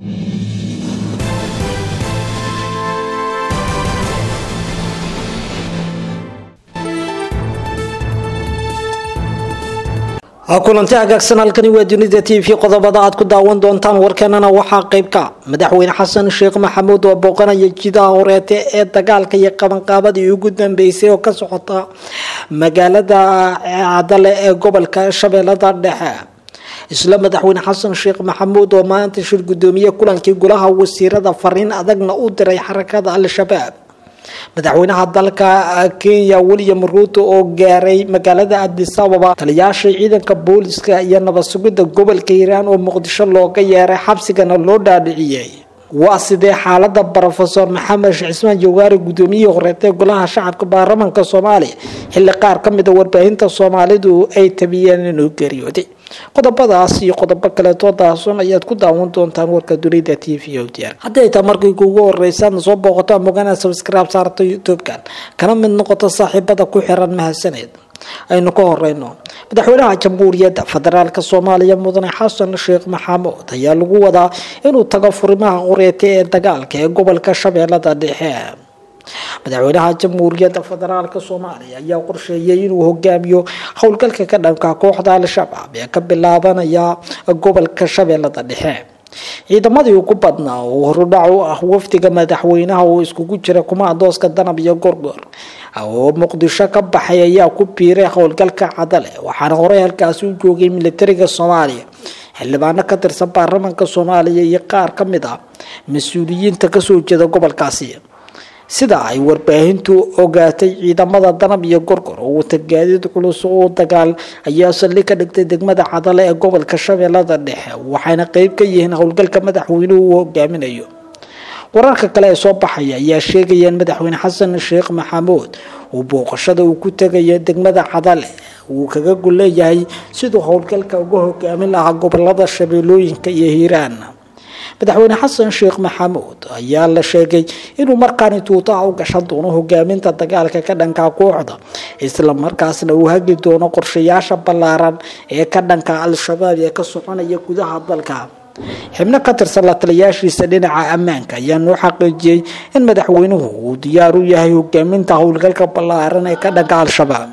kulanti hagaagsan halkani waa dunida t v qodobada aad ku daawan doontaan warkeenana waxaa qeybka madaxweyne xasan sheekh maxamuud oo booqanaya jidaha horeete ee dagaalka iyo qabanqaabadii ugu dambeysay oo ka socota magaalada cadale ee gobolka shabeellada dhexe isla madaxweyne xasan sheekh maxamuud oo maanta shir gudoomiye kulankii golaha wasiirada fariin adagna u diray xarakada al-shabaab madaxweynaha dalka kenya william ruuto oo gaaray magaalada adis ababa taliyaasha ciidanka booliska iyo nabad sugidda gobolka hiiraan oo muqdisho looga yeeray xabsigana loo dhaadhiciyey waa sidee xaalada rofesor maxamed sheekh cismaan jawaari gudoomiyihii horeetee golaha shacabka baarlamaanka soomaaliya xilli qaar ka mida warbaahinta soomaalidu ay tabiyeen inuu geeriyooday qodobadaas iyo qodobo kaleetoo daason ayaad ku daawan doontaan warka dunida t v o diyaar hadday taa markii kuugu horeysaadna soo booqato amogana subscribe saarto youtube-kan kana mid noqoto saaxiibada ku xiran mahadsaneed aynu ka horeyno madaxweynaha jamhuuriyadda federaalk soomaaliya mudane xasan sheekh maxamuud ayaa lagu wadaa inuu tago furimaha qoreete ee dagaalka ee gobolka shabeellada dhexe madaxweynaha jamhuuriyadda federaalk soomaaliya ayaa qorsheeyay inuu hogaamiyo howlgalka ka dhanka kooxda al-shabaab ee ka bilaabanaya gobolka shabeellada dhexe ciidamadii ugu badnaa oo horudhac u ah wafdiga madaxweynaha oo iskugu jira kumaandooska danab iyo gorgor oo muqdisho ka baxay ayaa ku biiray howlgalka cadale waxaana horey halkaasi u joogay militariga soomaaliya xildhibaano ka tirsan baarlamaanka soomaaliya iyo qaar ka mid ah mas-uuliyiinta kasoo jeeda gobolkaasi sida ay warbaahintu ogaatay ciidamada danab iyo gorgor oo wata gaadiid culus oo dagaal ayaa saldhig ka dhigtay degmada cadale ee gobolka shabeellada dhexe waxayna qeyb ka yihiin howlgalka madaxweynuhu uu hogaaminayo wararka kale ee soo baxaya ayaa sheegaya in madaxweyne xasan sheekh maxamuud uu booqashada uu ku tegayo degmada cadale uu kaga gulleeyahay siduu howlgalka uga hogaamin lahaa gobolada shabeellooyinka iyo hiiraan madaxweyne xasan sheekh maxamuud ayaa la sheegay inuu markaani tuutaha u gashan doono hogaaminta dagaalka ka dhanka kooxda isla markaasna uu hagi doono qorshayaasha ballaaran ee ka dhanka al-shabaab ee ka soconaya gudaha dalka xibno ka tirsan la taliyaashiisa dhinaca ammaanka ayaa noo xaqiijiyey in madaxweynuhu uu diyaar u yahay hogaaminta howlgalka ballaaran ee ka dhanka al-shabaab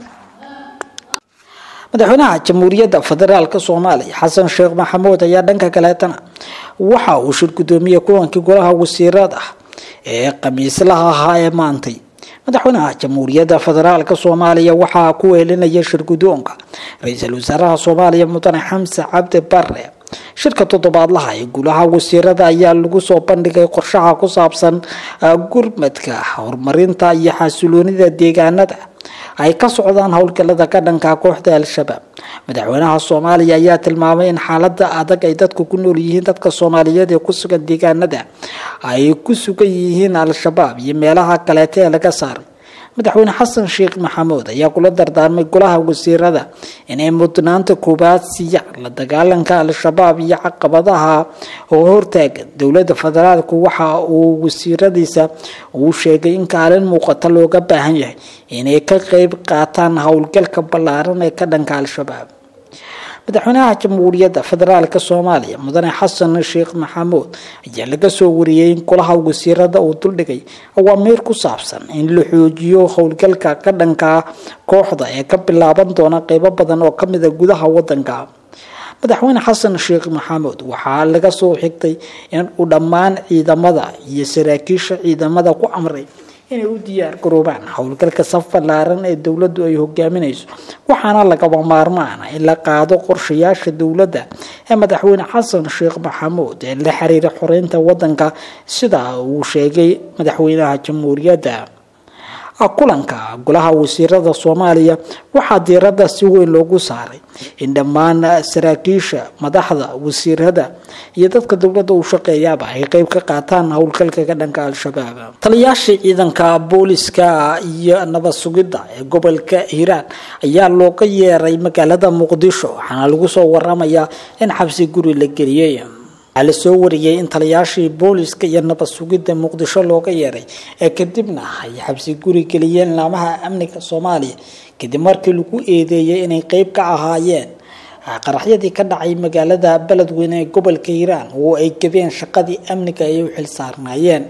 madaxweynaha jamhuuriyadda federaalk soomaaliya xasan sheekh maxamuud ayaa dhanka kaleetana waxa uu shir gudoomiye kulankii golaha wasiirada ee khamiislaha ahaa ee maantay madaxweynaha jamhuuriyadda federaalk soomaaliya waxaa ku weelinaya shir gudoonka ra-iisul wasaaraha soomaaliya mudane xamse cabdi bare shirka toddobaadlaha ee golaha wasiirada ayaa lagu soo bandhigay qorshaha ku saabsan gurmadka horumarinta iyo xasiloonida deegaanada ay ka socdaan howlgalada ka dhanka kooxda al-shabaab madaxweynaha soomaaliya ayaa tilmaamay in xaalada adag ay dadku ku nool yihiin dadka soomaaliyeed ee ku sugan deegaanada ay ku sugan yihiin al-shabaab iyo meelaha kaleeta ee laga saaray madaxweyne xasan sheekh maxamuud ayaa kula dardaarmay golaha wasiirada inay mudnaanta koobaad siiyaan la dagaalanka al-shabaab iyo caqabadaha oo hortaagan dowlada federaalku waxa uu wasiiradiisa uu sheegay in kaalin muuqata looga baahan yahay inay ka qeyb qaataan howlgalka ballaaran ee ka dhanka al-shabaab madaxweynaha jamhuuriyadda federaalk soomaaliya mudane xasan sheekh maxamuud ayaa laga soo wariyey in golaha wasiirada uu duldhigay awaamiir ku saabsan in la xoojiyo howlgalka ka dhanka kooxda ee ka bilaaban doona qeybo badan oo kamida gudaha wadanka madaxweyne xasan sheekh maxamuud waxaa laga soo xigtay in uu dhammaan ciidamada iyo saraakiisha ciidamada ku amray inay u diyaar garoobaan howlgalka saf ballaaran ee dowladdu ay hogaaminayso waxaana lagaba maarmaana in la qaado qorshayaasha dowladda ee madaxweyne xasan sheekh maxamuud ee la xiriira xoreynta wadanka sida uu sheegay madaxweynaha jamhuuriyadda kulanka golaha wasiirada soomaaliya waxaa diirada si weyn loogu saaray in dhammaan saraakiisha madaxda wasiirada iyo dadka dowladda uu shaqeeyaaba ay qeyb ka qaataan howlgalka ka dhanka al-shabaab taliyaashii ciidanka booliska iyo nabad sugidda ee gobolka hiiraan ayaa looga yeeray magaalada muqdisho waxaana lagu soo waramayaa in xabsi guri la geliyey waxaa lasoo wariyey in taliyaashii booliska iyo nabad sugidda muqdisho looga yeeray ee kadibna ay xabsi guri geliyeen laamaha amniga soomaaliya kadib markii lagu eedeeyay inay qeyb ka ahaayeen qaraxyadii ka dhacay magaalada beledweyne ee gobolka hiiraan oo ay gabeen shaqadii amniga ay u xil saarnaayeen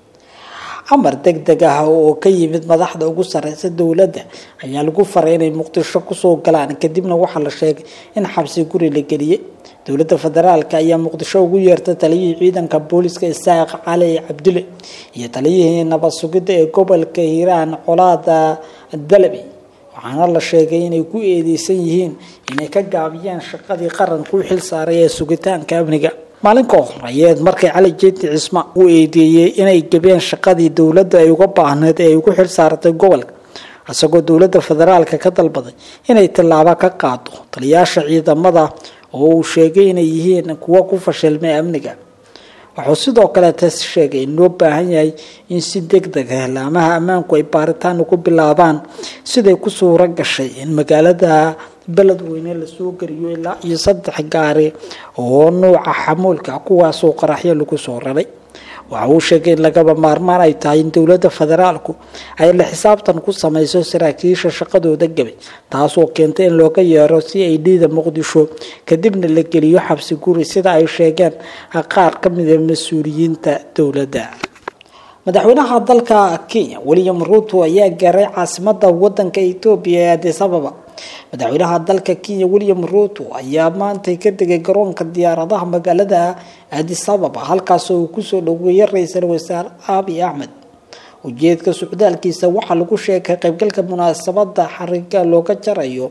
amar deg deg ah oo ka yimid madaxda ugu sareysa dowladda ayaa lagu faray inay muqdisho kusoo galaan kadibna waxaa la sheegay in xabsi guri la geliyey dowladda federaalk ayaa muqdisho ugu yeertay taliyihii ciidanka booliska isaaq cali cabdile iyo taliyihii nabad sugidda ee gobolka hiiraan colaada dalabi waxaana la sheegay inay ku eedeysan yihiin inay ka gaabiyeen shaqadii qaranka u xil saaray ee sugitaanka amniga maalin ka hor ayeed markay cali jeeti cisma u eedeeyey inay gabeen shaqadii dowladda ay uga baahneed ee ay ugu xil saaratay gobolka isagoo dowladda federaalka ka dalbaday inay tallaabo ka qaado taliyaasha ciidamada oo uu sheegay inay yihiin kuwo ku fashilmay amniga wuxuu sidoo kaleeta sheegay in loo baahan yahay in si deg deg ah laamaha ammaanku ay baaritaan ugu bilaabaan siday ku suuro gashay in magaalada beledweyne lasoo gariyo ilaa iyo saddex gaari oo nuuca xamuulka kuwaasoo qaraxyo lagu soo raray waxa uu sheegay in lagaba maarmaan ay tahay in dowladda federaalku ay la xisaabtan ku sameyso saraakiisha shaqadooda gabay taasoo keentay in looga yeero si ay dhiida muqdisho kadibna la geliyo xabsi guri sida ay sheegeen qaar ka mida mas-uuliyiinta dowladda madaxweynaha dalka kenya william ruto ayaa gaaray caasimada wadanka etoobiya ee adis ababa madaxweynaha dalka kenya william ruto ayaa maantay ka degay garoonka diyaaradaha magaalada adis ababa halkaasoo uu kusoo dhaweeyay ra-iisul wasaare abi axmed ujeedka socdaalkiisa waxaa lagu sheegay qaybgalka munaasabada xariga looga jarayo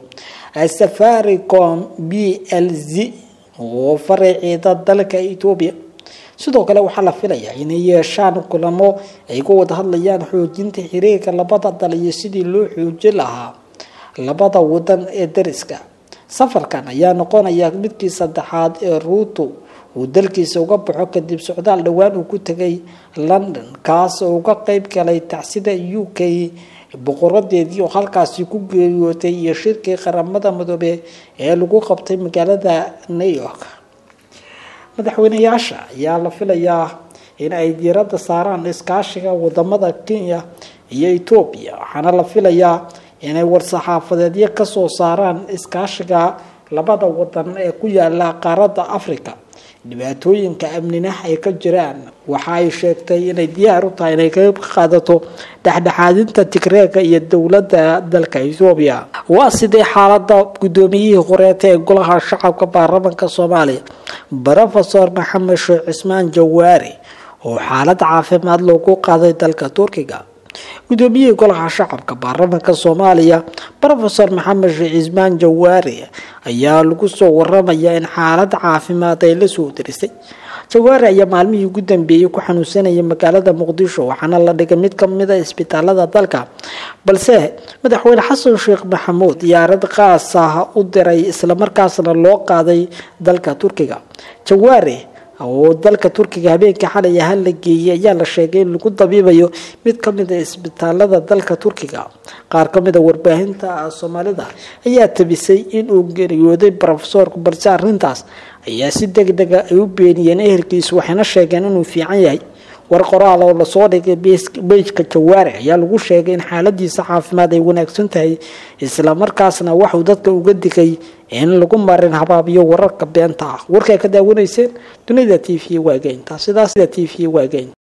safaricom b l z oo faraceeda dalka etoobiya sidoo kale waxaa la filayaa inay yeeshaan kulamo ay ku wada hadlayaan xoojinta xiriirka labada dal iyo sidii loo xoojin lahaa labada wadan ee dariska safarkan ayaa noqonaya midkii saddexaad ee ruuto uu dalkiisa uga baxo kadib socdaal dhowaan uu ku tegay london kaas oo uga qeyb galay tacsida u k boqoradeedii oo halkaasi ku geeriyootay iyo shirkii qaramada midoobe ee lagu qabtay magaalada new york madaxweyneyaasha ayaa la filayaa in ay diiradda saaraan iskaashiga wadamada kenya iyo etoobiya waxaana la filayaa inay war-saxaafadeedyo kasoo saaraan iskaashiga labada wadan ee ku yaala qaaradda africa dhibaatooyinka amnina ay ka jiraan waxa ay sheegtay inay diyaar u tahay inay ka qaadato dhexdhexaadinta tigreega iyo dowladda dalka etoobiya waa sidee xaalada guddoomiyihii horeeta ee golaha shacabka baarlamaanka soomaaliya rofesor maxamed sheekh cismaan jawaari oo xaalad caafimaad loogu qaaday dalka turkiga guddoomiyihii golaha shacabka baarlamaanka soomaaliya rofesor maxamed sheekh cismaan jawaari ayaa lagu soo waramaya in xaalad caafimaad ay lasoo darisay jawaari ayaa maalmihii ugu dambeeyey ku xanuunsanayay magaalada muqdisho waxaana la dhigay mid kamida isbitaalada dalka balse madaxweyne xasan sheekh maxamuud diyaarad qaas ah u diray islamarkaasna loo qaaday dalka turkiga jawaari oo dalka turkiga habeenkii xalay ahaan la geeyey ayaa la sheegay in lagu dabiibayo mid kamida isbitaalada dalka turkiga qaar kamida warbaahinta soomaalida ayaa tabisay inuu geeriyooday rofesorku balse arintaas ayaa si deg dega ay u beeniyeen ehelkiisu waxayna sheegeen inuu fiican yahay war qoraal oo lasoo dhigay beyjka jawaari ayaa lagu sheegay in xaaladiisa caafimaad ay wanaagsan tahay islamarkaasna waxuu dadka uga digay in lagu marin habaabiyo wararka beenta ah warkaa ka daawanayseen dunida t v waageynta sidaas t v waageyn